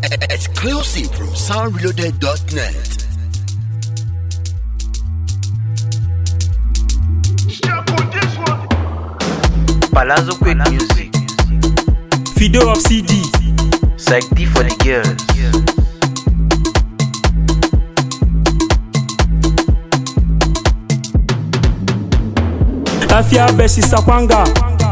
Exclusive from soundreloaded.net. Palazzo Quick Music, Fido of CD. Psych D for the girls. Lafia versus Sakwanga.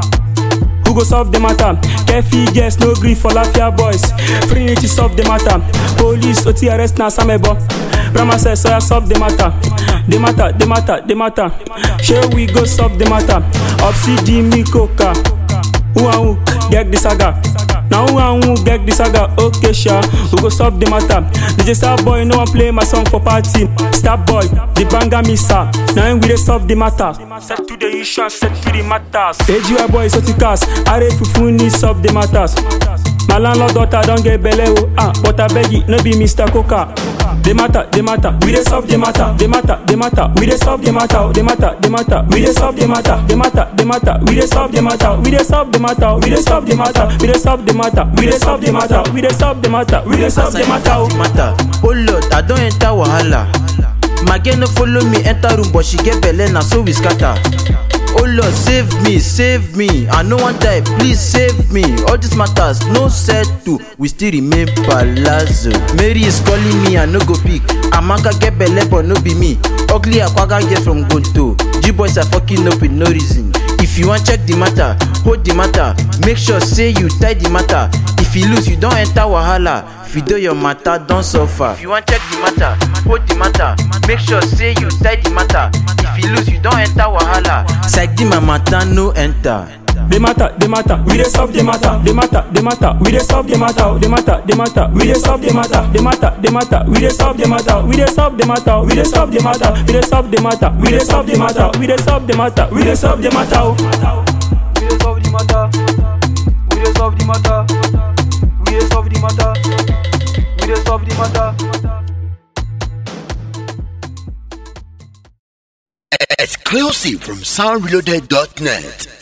Who go solve the matter? Kefi girls no grief for Lafia boys. Trinity solve the matter. Police OT arrest na Samebo. Brahma says so I solve the matter. The matter, the matter, the matter. Share we go solve the matter. Of CD me coca. Who and who get the saga? Now who and who get the saga? Okay, sure. We go solve the matter. DJ Star Boy, no one play my song for party. Star Boy, the banger missa. Now we dey solve the matter. Set to the issue, and set to the matters. AGY boy, so to cast. Are fufu need solve the matters. My landlord daughter don't get belle oh ah, but I beg it, no be Mr. Coca. The matter, the matter, we dey solve the matter. The matter, the matter, we dey solve the matter. oh, The matter, the matter, we dey solve the matter. The matter, the matter, we dey solve the matter. We dey solve the matter. We dey solve the matter. We dey solve the matter. We dey solve the matter. We dey solve the matter. We dey solve the matter. oh. matter. Oh Lord, I don't enter wahala. My girl no follow me enter room, but she get belle na so we scatter. Oh Lord, save me, save me. I no wan die, please save me. All these matters no settle, we still remain palazzo. Mary is calling me, I no go pick. Amaka get belle, but no be me. Ugly akwaga get from Gonto. G boys are fucking up with no reason. If you wan check the matter, hold the matter. Make sure say you tie the matter. If you lose, you don enter wahala. Fido your matter don suffer. If you wan check the matter, hold the matter. Make sure say you tie the matter. If you lose, you don enter wahala. Psych my matter no enter. The matter, the matter, we dey solve the matter. The matter, the matter, we dey solve the matter. The matter, the matter, we dey solve the matter. The matter, the matter, we dey solve the matter. We dey solve the matter. We dey solve the matter. We dey solve the matter. We dey solve the matter. We dey solve the matter. We dey solve the matter. oh. We dey solve the matter. We dey solve the matter. We dey solve the matter. We dey solve the matter. Exclusive from soundreloaded.net.